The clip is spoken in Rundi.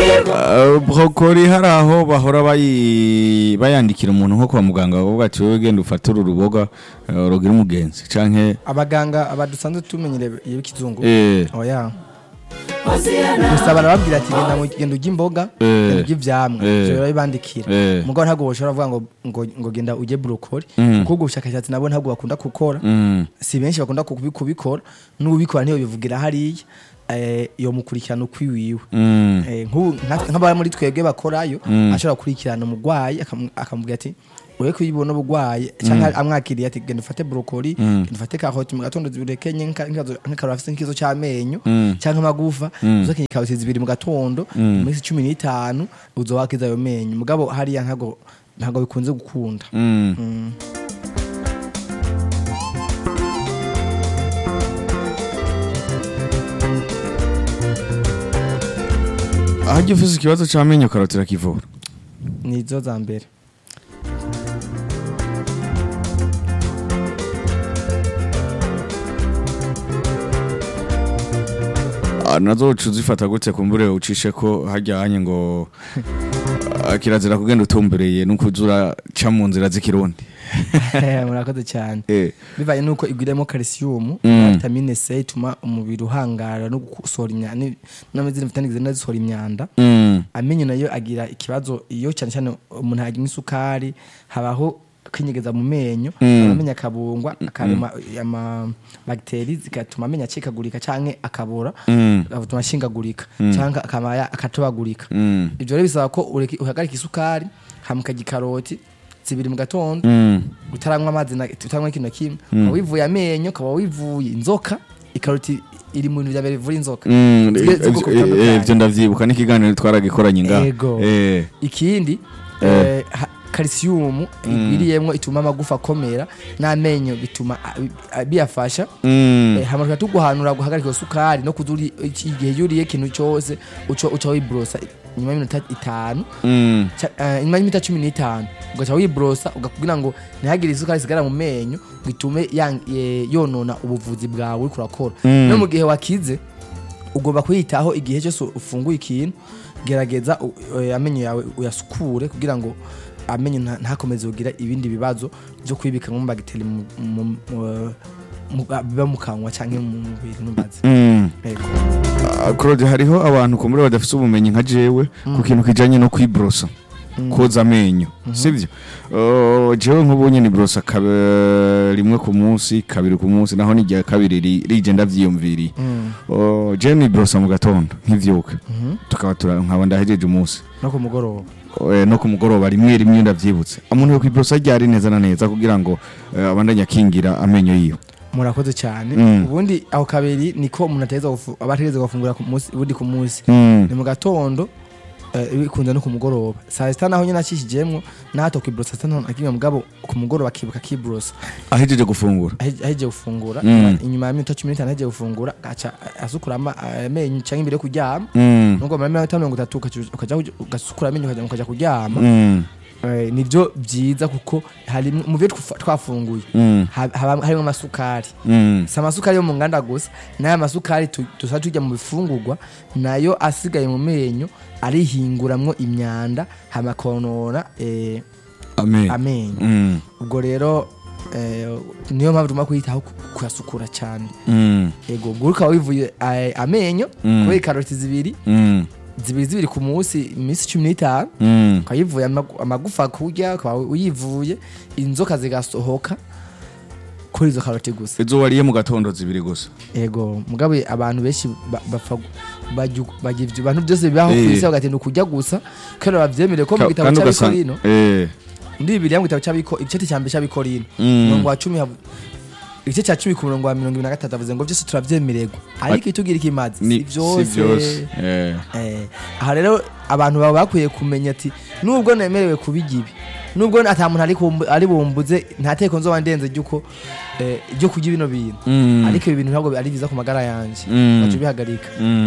Uh, brokoli hari aho bahora bayi- bayandikira umuntu nko kwa muganga bavuga ati wowe genda ufate uru ruboga uh, rugira umugenzi canke abaganga abadusanzwe tumenyereye y'ikizungu eh, oya gusa barababwira ati genda mu- genda urya imboga Eh. genda urya ivyamwa Eh. ivyo barabibandikira Eh. mugabo ntabwo boshobora kuvuga ngo ngo ngo genda urye brokoli Mm. kuko ubwo bushakashatsi nabo ntabwo bakunda gukora mm, si benshi bakunda kubi- kubikora n'ubikora ntiyo bivugira hariya eh, iyo mukurikirana ukwiwiwe mm, Eh, nk'ubu nka- nk'abari muri twebwe bakorayo Mm. ashobora gukurikirana umurwayi akamu- akamubwira ati ure kuyibona ubugwayi cyangwa amwakiriye ati genda ufate brokoli Mm. genda ufate karoti mu gatondo zibirekenye nk'akaroti afite nk'ikibazo c'amenyo Mm. cyangwa amagufa Mm. uzakenye karoti zibiri mu gatondo Mm. mu minsi cumi n'itanu uzowakiza ayo menyo mugabo hariya ntabwo ntabwo bikunze gukunda mm. Mm. ahajya ufise ikibazo c'amenyo karoti irakivura nizo za mbere Ah, nazo uca uzifata gute kumbure ucishe ko hajyanye ngo ah, kirazira kugenda utumbereye nukuza uraca mu nzira z'ikirundi murakoze cyane Eh, bivanye nuko igwiremo calcium Mm. na vitamine C ituma umubiri uhangara no gusohora imyanda n'amazina vitamine zigenda zisohora imyanda mm, amenyo nayo agira ikibazo iyo cyane cyane umuntu yagira isukari habaho kwinyegeza mu menyo Mm. amenyo akabungwa akarema ama bagiteri zigatuma amenyo acikagurika canke akabora mm, agatuma ashingagurika canke akaba ya- akatobagurika mm, ivyo rero bisaba ko ureka- uhagarika isukari hama ukarya ikaroti zibiri mu gatondo mm. utaranywa amazi na utaranywa ikintu na kimwe ukaba wivuye amenyo ukaba wivuye inzoka ikaroti iri mu bintu bya mbere bivura inzoka Mm, Zigeze eh, z'ubwoko eh, butandukanye. ivyo ndavyibuka n'ikiganiro twaragikoranye ngaha Ego. Eh, ikindi Eh. eh, ha- calcium igwiriyemwo ituma amagufa akomera n'amenyo bituma a- a- biyafasha mm, Eh, hama tukaba tuguhanura guhagarika iyo sukari no kuza uri- iki- igihe yuriye ikintu cyose uca uca wibrosa nyuma y'iminota itanu mm, Ca- eh, nyuma y'iminota cumi n'itanu ugaca wibrosa ugakugira ngo ntihagire isukari isigara mu menyo ngo itume yang- eh, yonona ubuvuzi bwawe uriko urakora Mm. no mu gihe wakize ugomba kuyitaho igihe cyose ufunguye ikintu gerageza u- eh, amenyo yawe uyasukure kugira ngo amenyo nta- ntakomeze kugira ibindi bibazo byo kwibika mu bagiteri mu- mu- mu- mu- biba mu kanwa cyangwa mu mubiri ntumbaze mm. Yego. Ah, Claude hariho abantu kumbure badafise ubumenyi nka jewe ku kintu kijanye no kwibrosa koza amenyo sivyo Oh, jewe nk'ubu nyene ibrosa kabe- rimwe ku munsi kabiri ku munsi naho n'igihe kabiri ri- rije ndavyiyumviriye Mm. Oh, jewe nibrosa mu gatondo nkivyuka Mhm. tukaba tura- nkaba ndahejeje umunsi no ku mugoroba Eh, no ku mugoroba rimwe rimwe ndavyibutse umuntu yo kwibrosa ryari neza na neza kugira ngo eh, abandanye akingira amenyo yiwe murakoze cyane Mm. ubundi aho kabiri niko umuntu ategereza gufu- aba ategereza gufungura ku munsi ubundi ku munsi Mm. ni mu gatondo eh, bikunze no ku mugoroba saa sita naho nyine akishijemwo nahato kwibrosa saa sita nta kimwe mugabo ku mugoroba akibuka kibrosa ahejeje gufungura ahe- ahejeje gufungura Mm. inyuma ya minota cumi n'itanu ahejeje gufungura agaca asukura ama- amenyo cyangwa imbere yo kuryama Mm. nubwo muri minota mirongo itatu ukaca- ukaja kuj- ugasukura amenyo ukaja ukaja kuryama Mm. Eh, nivyo byiza kuko hari mu byo twafa- twafunguye Mm. ha- haba harimo amasukari Mm. si amasukari yo mu nganda gusa n'aya masukari tu- dusa tujya mu bifungurwa nayo asigaye mu menyo arihinguramwo imyanda hama akonona eh, amenyo amenyo Mm. ubwo rero eh, niyo mpamvu tugomba kuyitaho ku- kuyasukura cyane Mm. yego ubwo ukaba wivuye eh, amenyo Mm. kubera ikaroti zibiri Mm. zibiri zibiri ku munsi iminsi cumi n'itanu Mm. ukaba yivuye amagu- amagufa kurya ukaba uyivuye inzoka zigasohoka kuri izo karoti gusa izo wariye mu gatondo zibiri gusa ego mugabe abantu benshi ba- bapfa gu- bajya- bajya ibyo bantu byose bibaho ku Eh. isi bagatinda kujya gusa kandi babyemereye ko mu Ka- gitabo kandi ugasanga cy'abikorino eh muri bibiliya mu gitabo cy'abiko igice cya mbere cy'abikorino Mm. umurongo wa cumi havu- igice cya cumi ku murongo wa mirongo ibiri na gatatu avuze ngo byose turabyemererwa ariko itubwira ikimazi ni si byose si byose eh Eh, aha rero abantu baba bakwiye kumenya ati nubwo nemerewe kubigira ibi nubwo ata muntu ari kumbu- ari bumbuze nta teko nzoba ndenze ry'uko eh, ryo kurya bino bintu Mm. ariko ibi bintu ntabwo ari byiza ku magara yanjye Mm. baca ubihagarika Mm.